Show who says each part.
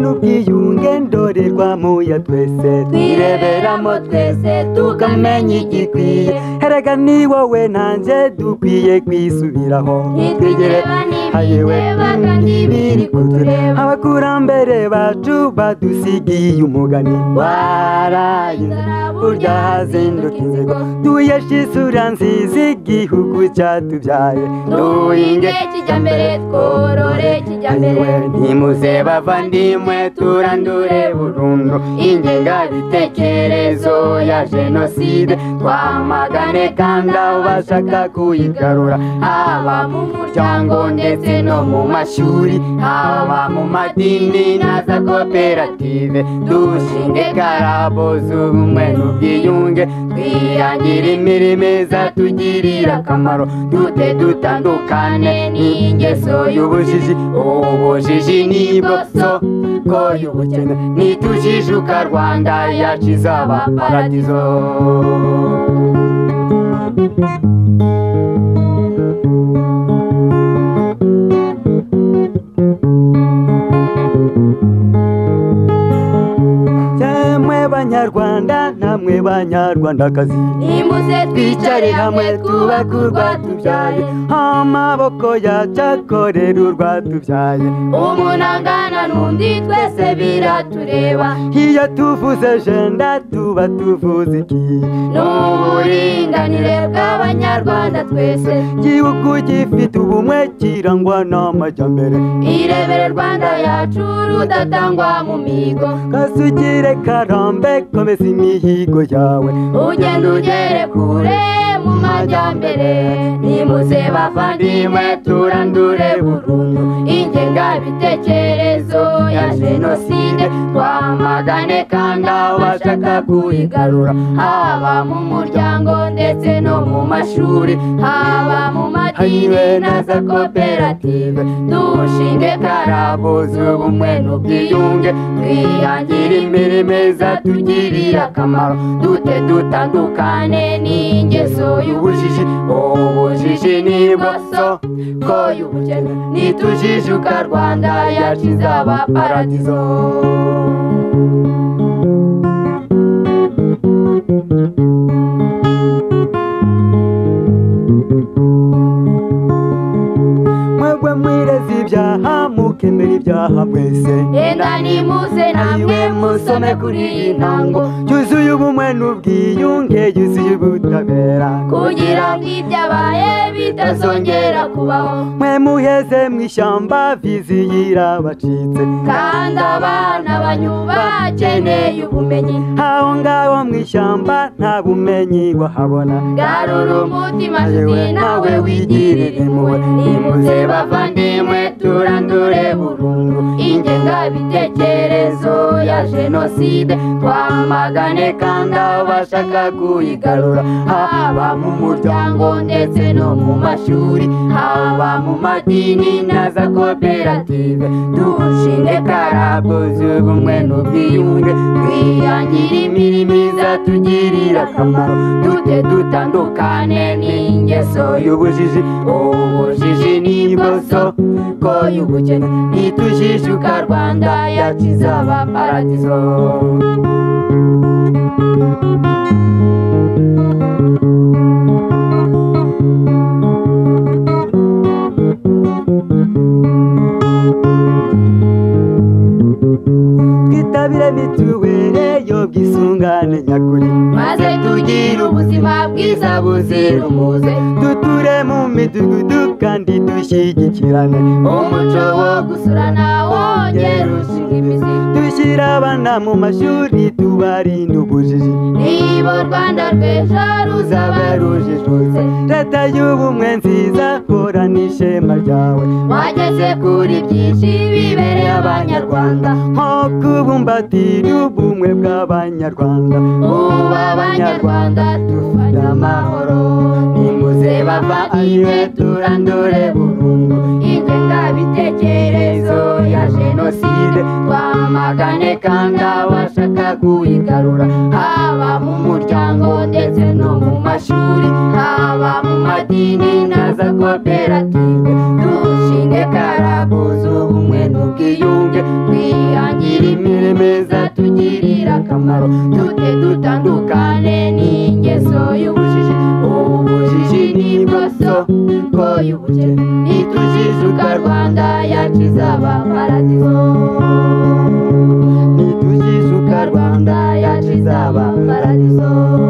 Speaker 1: n'ubwiyunge ndorerwamo ya twese
Speaker 2: twireberamo twese tukamenya igikwiye
Speaker 1: erega ni wowe nanjye dukwiye kwisubiraho
Speaker 2: ntitwigire banibireba kandi biri kutureba
Speaker 1: abakurambere bacu badusigiye umugani warayize burya hazinduka inzigo tuyeshe isura nziza igihugu cyatubyaye
Speaker 2: duhinge kijyambere tworore kijyambere
Speaker 1: nimuze bavandimwe turandure burundu ingengabitekerezo ya jenoside twamagane kandi abo bashaka kuyigarura haba mu muryango ndetse no mu mashuri haba mu madini na za koperative dushinge karabo z'ubumwe n'ubwiyunge twihangire imirimo izatugirira akamaro dute dutandukane n'ingeso y'ubujiji ubujiji ni iboroso ko y'ubukene nitujijuka rwanda yacu izaba paradizo yemwe banyarwanda namwe banyarwandakazi
Speaker 2: nimuze twicare hamwe twubake
Speaker 1: tubyaye
Speaker 2: urwatubyaye
Speaker 1: amaboko yacyakorera urwatubyaye
Speaker 2: umuntu angana n'undi twese biratureba
Speaker 1: iyo tuvuze jenda tuba tuvuze iki
Speaker 2: n'uburinganire bw'abanyarwanda twese
Speaker 1: igihugu gifite ubumwe kirangwa n'amajyambere
Speaker 2: irebere rwanda yacu rudatangwa mu mihigo
Speaker 1: kasugire karambe komeza imihigo yawe
Speaker 2: ugenda ugere kure mu majyambere nimuze bavandimwe turandure burundu ingengabitekerezo ya jenoside twamagane kandi aho bashaka kuyigarura haba mu muryango ndetse no mu mashuri haba mu madini na za koperative dushinge karabo z'ubumwe n'ubwiyunge twihangire imirimo izatugirira akamaro dute dutandukane n'ingeso y'ubujiji ubujiji ni imoso ko y'ubukene nitujijuka rwanda yacu izaba paradizo
Speaker 1: mwebwe mwireze ibyaha mukemera ibyaha mwese
Speaker 2: yenda nimuze namwe musome kuri iyi ntango
Speaker 1: yuzuye ubumwe n'ubwiyunge yuzuye ubutabera
Speaker 2: kugira ngo ibyabaye bitazongera kubaho
Speaker 1: mwe muheze mu ishyamba vizi yarabacitse
Speaker 2: kandi abana banyu bakeneye ubumenyi
Speaker 1: aho ngaho mu ishyamba nta bumenyi wahabona
Speaker 2: garura umutima nshuti nawe wigirire impuhwe nimuze bavandimwe turandure burundu ingengabitekerezo ya jenoside twamagane kandi aho bashaka kuyigarura haba mu muryango ndetse no mu mashuri haba mu madini na za koperative dushinge karabo z'ubumwe n'ubwiyunge twihangire imirimo izatugirira akamaro dute dutandukane n'ingeso
Speaker 1: y'ubujiji
Speaker 2: ubujiji ni imoso ko y'ubukene nitujijuka rwanda yacu izaba paradizo
Speaker 1: twitabire mituwere y'ubwisungane nyakuri
Speaker 2: maze tugire ubuzima bwiza buzira umuze
Speaker 1: duture mu midugudu kandi dushyigikirane
Speaker 2: umuco wo gusurana wongera ushinga imizi
Speaker 1: dushyire abana mu mashuri tubarinde ubujiji
Speaker 2: niba u rwanda rw'ejo ruzaba rujijutse
Speaker 1: leta y'ubumwe nziza hora n'ishema ryawe
Speaker 2: wageze kuri byinshi bibereye abanyarwanda
Speaker 1: nko kubumbatira ubumwe bw'abanyarwanda
Speaker 2: ubu abanyarwanda dufite amahoro nimuze bavandimwe turandure burundu ingengabitekerezo ya jenoside twamagane kandi abashaka kuyigarura haba mu muryango ndetse no mu mashuri haba mu madini na za koperative dushinge karabo z'ubumwe n'ubwiyunge twi twihangire imirimo izatugirira akamaro tujye dutandukane n'ingeso y'ubujiji ubujiji ni isoko y'ubukene nitujijuka rwanda yacu izaba paradizo nitujijuka rwanda yacu izaba paradizo